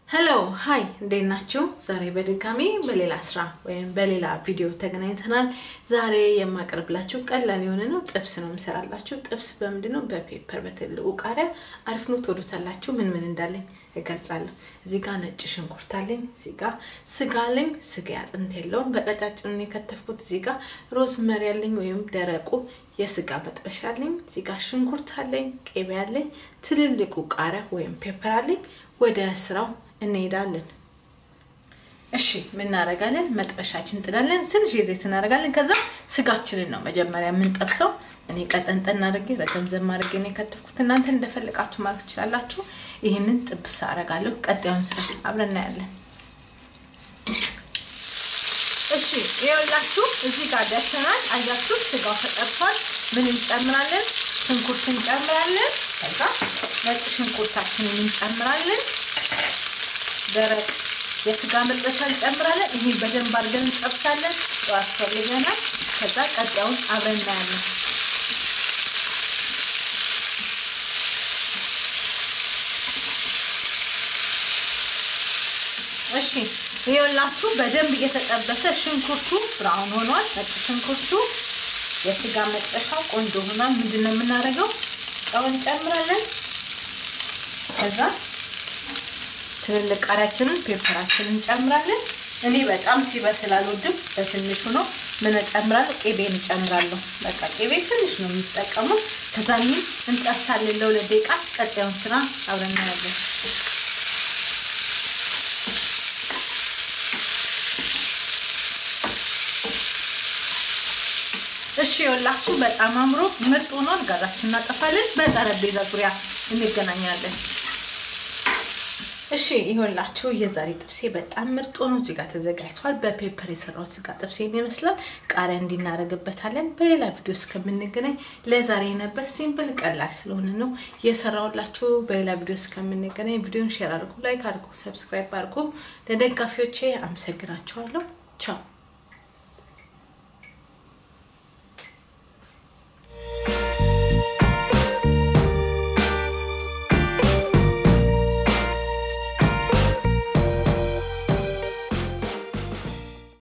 ሄሎ ሀይ እንዴት ናችሁ? ዛሬ በድጋሚ በሌላ ስራ ወይም በሌላ ቪዲዮ ተገናኝተናል። ዛሬ የማቀርብላችሁ ቀላል የሆነ ነው። ጥብስ ነው የምሰራላችሁ። ጥብስ በምንድን ነው? በፔፐር በትልቁ ቃሪያ። አሪፍ ነው፣ ትወዱታላችሁ። ምን ምን እንዳለኝ እገልጻለሁ። እዚህ ጋር ነጭ ሽንኩርት አለኝ። እዚህ ጋር ስጋ አለኝ። ስጋ አጥንት የለውም፣ በቀጫጭኑ የከተፍኩት። እዚህ ጋር ሮዝመሪ አለኝ ወይም ደረቁ የስጋ መጥበሻ አለኝ። እዚህ ጋር ሽንኩርት አለኝ፣ ቅቤ አለኝ፣ ትልልቁ ቃሪያ ወይም ፔፐር አለኝ። ወደ ስራው እንሄዳለን። እሺ ምን እናደርጋለን? መጥበሻችን እንጥዳለን። ትንሽ የዘይት እናደርጋለን። ከዛ ስጋችንን ነው መጀመሪያ የምንጠብሰው። እኔ ቀጠንጠን አድርጌ ረዘምዘም አድርጌ ነው የከተፍኩት። እናንተ እንደፈለቃችሁ ማለት ትችላላችሁ። ይህንን ጥብስ አደርጋለሁ። ቀጣዩን ስራ አብረን እናያለን። እሺ ይኸውላችሁ እዚህ ጋር ደርሰናል። አያችሁ ስጋው ተጠብሷል። ምን እንጨምራለን? ሽንኩርት እንጨምራለን። ከዛ ነጭ ሽንኩርታችንን እንጨምራለን። ደረቅ የስጋ መጥበሻ እንጨምራለን። ይሄ በደንብ አድርገን እንጠብሳለን። ያስፈልገናል። ከዛ ቀጣዩን አብረን እናያለን። እሺ ይኸውላችሁ በደንብ እየተጠበሰ ሽንኩርቱ ብራውን ሆኗል። ነጭ ሽንኩርቱ የስጋ መጥበሻው ቆንጆ ሆኗል። ምንድን ነው የምናደርገው? ጨው እንጨምራለን። ከዛ ትልልቅ ቃሪያችንን ፔፐራችንን እንጨምራለን። እኔ በጣም ሲበስል አልወድም፣ በትንሹ ነው። ምን እጨምራለሁ? ቅቤ እንጨምራለሁ። በቃ ቅቤ ትንሽ ነው የሚጠቀሙት። ከዛ እንጠብሳለን ለሁለት ደቂቃ። ቀጣዩን ስራ አብረን እናያለን። እሺ የወላችሁ በጣም አምሮ ምርጥ ሆኗል። ጋዛችን እናጠፋለን። በጠረጴዛ ዙሪያ እንገናኛለን። እሺ ይኸውላችሁ የዛሬ ጥብሴ በጣም ምርጥ ሆኖ እዚህ ጋር ተዘጋጅቷል። በፔፐር የሰራሁት ስጋ ጥብሴን ይመስላል። ቃሪያ እንዲናረግበታለን። በሌላ ቪዲዮ እስከምንገናኝ ለዛሬ ነበር ሲምፕል ቀላል ስለሆነ ነው የሰራሁላችሁ። በሌላ ቪዲዮ እስከምንገናኝ ቪዲዮን ሼር አድርጉ፣ ላይክ አድርጉ፣ ሰብስክራይብ አድርጉ። ለደጋፊዎቼ አመሰግናችኋለሁ። ቻው